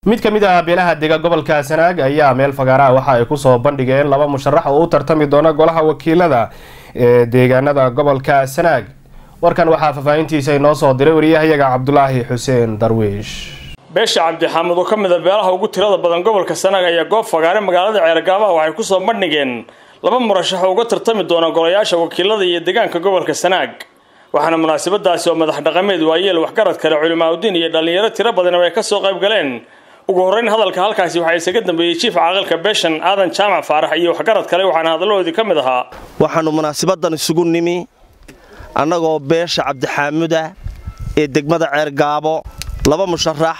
mid ka mid ah beelaha dega gobolka sanaag ayaa meel fagaaraha waxa ay kusoo bandhigeen laba musharax oo u tartami doona golaha wakiilada ee deegaanada gobolka sanaag warkan waxaa faahfaahintiisa inoo soo diray wariyahayaga cabdulaahi xuseen darwiish beesha cabdixaamud oo ka mid a beelaha ugu tirada badan gobolka sanaag ayaa goob fagaare magaalada ceergaabaha waxay kusoo bandhigeen laba murashax oo uga tartami doona golayaasha wakiilada iyo deegaanka gobolka sanaag waxaana munaasabadaasi oo madax dhaqameed waayeel waxgarad kale culimaauddiin iyo dhallinyaro tiro badan ay kasoo qayb galeen ugu horreyn hadalka halkaasi waxaa isaga dambeeyey jiif caaqilka beeshan aadan jaamac faarax iyo waxgarad kale waxaana hadaladoodii ka mid ahaa waxaannu munaasabadan isugu nimi annagoo beesha cabdixaamuda ee degmada ceergaabo laba musharax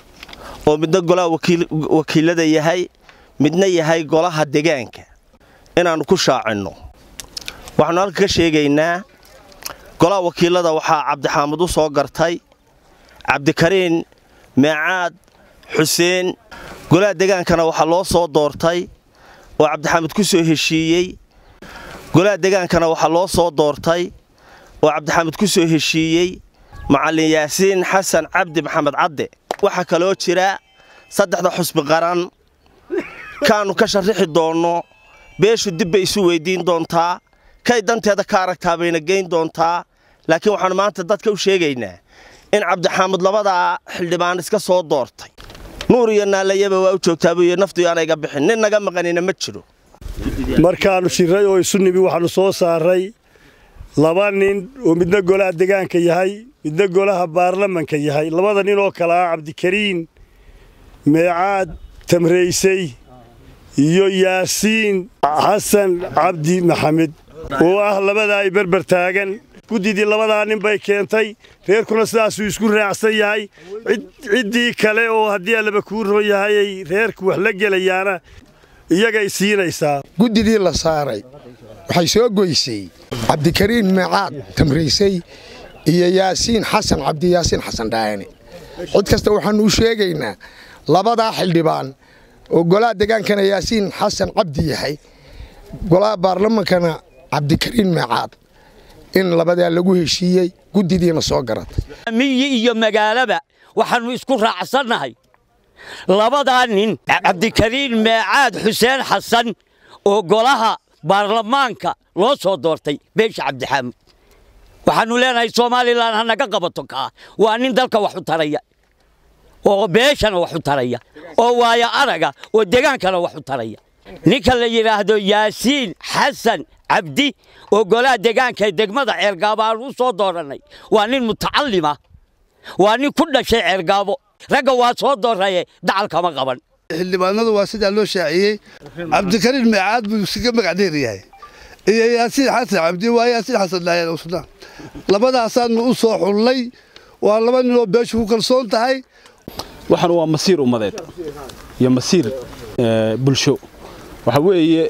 oo midna golaha wakiilada yahay midna yahay golaha degaanka inaannu ku shaacinno waxaannu halka ka sheegaynaa golaha wakiilada waxaa cabdixaamud u soo gartay cabdikariin meecaad xuseen golaha degaankana waxaa loo soo doortay oo cabdixaamud ku soo heshiiyey golaha degaankana waxaa loo soo doortay oo cabdixaamud ku soo heshiiyey macallin yaasiin xasan cabdi maxamed cadde waxaa kaloo jira saddexda xusbi qaran kaannu ka sharrixi doonno beeshu dib bay isu weyddiin doontaa kay danteeda ka aragtaa bayna geyn doontaa laakiin waxaannu maanta dadka u sheegaynaa in cabdixaamud labadaa xildhibaan iska soo doortay nuur iyo naalayaba waa u joogtaa buu yidhi naftu aanayga bixin nin naga maqanina ma jiro markaannu shirray oo isu nimi waxaannu soo saaray laba nin oo midna golaha degaanka yahay midna golaha baarlamanka yahay labada nin oo kale ah cabdikariin meecaad tamraysay iyo yaasiin xasan cabdi maxamed oo ah labadaa ay berber taagan guddidii labadaa nin bay keentay reerkuna sidaasuu isku raacsan yahay ciddii kale oo haddii allaba kuu roon yahayay reerku wax la gelayaana iyagay siinaysaa guddidii la saaray waxay soo goysay cabdikariin meecaad tamraysay iyo yaasiin xasan cabdi yaasiin xasan dhaayane cid kasta waxaannu u sheegaynaa labadaa xildhibaan oo golaha degaankana yaasiin xasan cabdi yahay golaha baarlamankana cabdikariin meecaad in labadaa lagu heshiiyey guddidiina soo garatay miyi iyo magaalaba waxaannu isku raacsannahay labadaa nin cabdikariin meecaad xuseen xasan oo golaha baarlamaanka loo soo doortay beesha cabdixaamud waxaannu leenahay somalilan ha naga qabato kaa waa nin dalka wax u taraya oo beeshana wax u taraya oo waaya araga oo degaankana wax u taraya ninka la yidhaahdo yaasiin xasan cabdi oo golaha degaanka ee degmada ceergaabo aan u soo doorannay waa nin mutacallima waa nin ku dhashay ceergaabo ragga waa soo dooraye dacalkama qaban xildhibaanadu waa sidaa loo shaaciyey cabdikariin meecaad buu iskaga magacdheer yahay iyo yaasiin xasan cabdi waa yaasiin xasan dhaayan usna labadaasaannu u soo xullay waa laba ninoo beeshu ku kalsoon tahay waxaan waa masiir ummadeed iyo masiir bulsho waxa weeye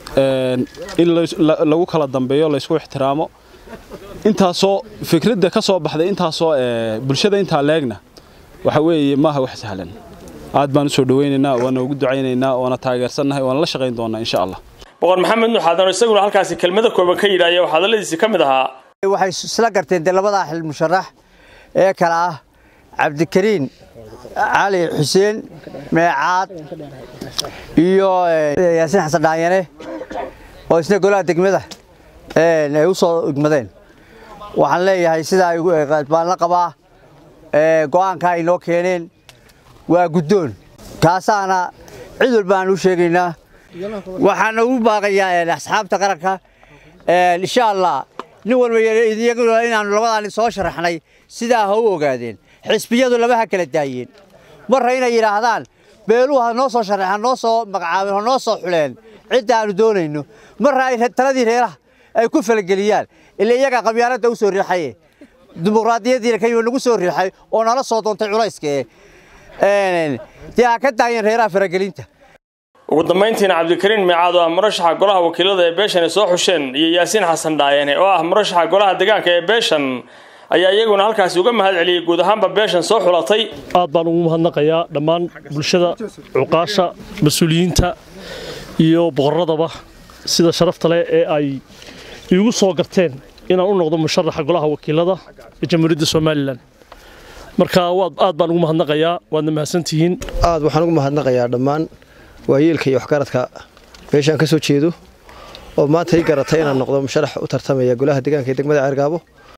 in lagu kala dambeeyo laysku ixtiraamo intaasoo fikradda ka soo baxday intaasoo bulshada intaa leegna waxa weeye maaha wax sahlan aad baan u soo dhawaynaynaa waana ugu ducaynaynaa waana taageersannahay waana la shaqayn doonnaa insha allah boqor maxamed nuuxaadan isaguna halkaasi kelmado kooban ka yidhaaya waxaa hadalladiisi ka mid ahaa waxay isla garteen dee labadaa xil musharax ee kale ah cabdikariin cali xuseen meecaad iyo yaasiin xasan dhaanyane oo isna golaha degmada ay u soo igmadeen waxaan leeyahay sidaa baan la qabaa go'aanka ay noo keeneen waa guddoon kaasaana cid walba aan u sheegaynaa waxaana ugu baaqayaa asxaabta qaranka insha allah nin walba iyaguna inaannu labadaa nin soo sharaxnay sidaa ha u ogaadeen xisbiyadu laba ha kala daayeen marra inay yidhaahdaan beeluhu ha noo soo sharaxeen ha noo soo magacaabeen ha noo soo xuleen cidda aanu doonayno marra ay taladii reeraha ay ku falageliyaan ila iyagaa qabyaaladda u soo riixaye dimuqraadiyaddiina kayima nagu soo riixay oo nala soo doontay culayska ee dee ha ka daayeen reeraha faragelinta ugu dambayntiina cabdikariin meecaad oo ah murashaxa golaha wakiilada ee beeshan ay soo xusheen iyo yaasiin xasan dhaayane oo ah murashaxa golaha degaanka ee beeshan ayaa iyaguna halkaasi uga mahad celiyey guud ahaanba beeshan soo xulatay aad baan ugu mahadnaqayaa dhammaan bulshada cuqaasha mas-uuliyiinta iyo boqorradaba sida sharafta leh ee ay iigu soo garteen inaan u noqdo musharaxa golaha wakiilada ee jamhuuriyadda somalilan marka aad baan ugu mahadnaqayaa waadna mahadsantihiin aad waxaan ugu mahadnaqayaa dhammaan waayeelka iyo waxgaradka meeshaan ka soo jeedo oo maanta ii garatay inaan noqdo musharax u tartamaya golaha deegaanka ee degmada ceergaabo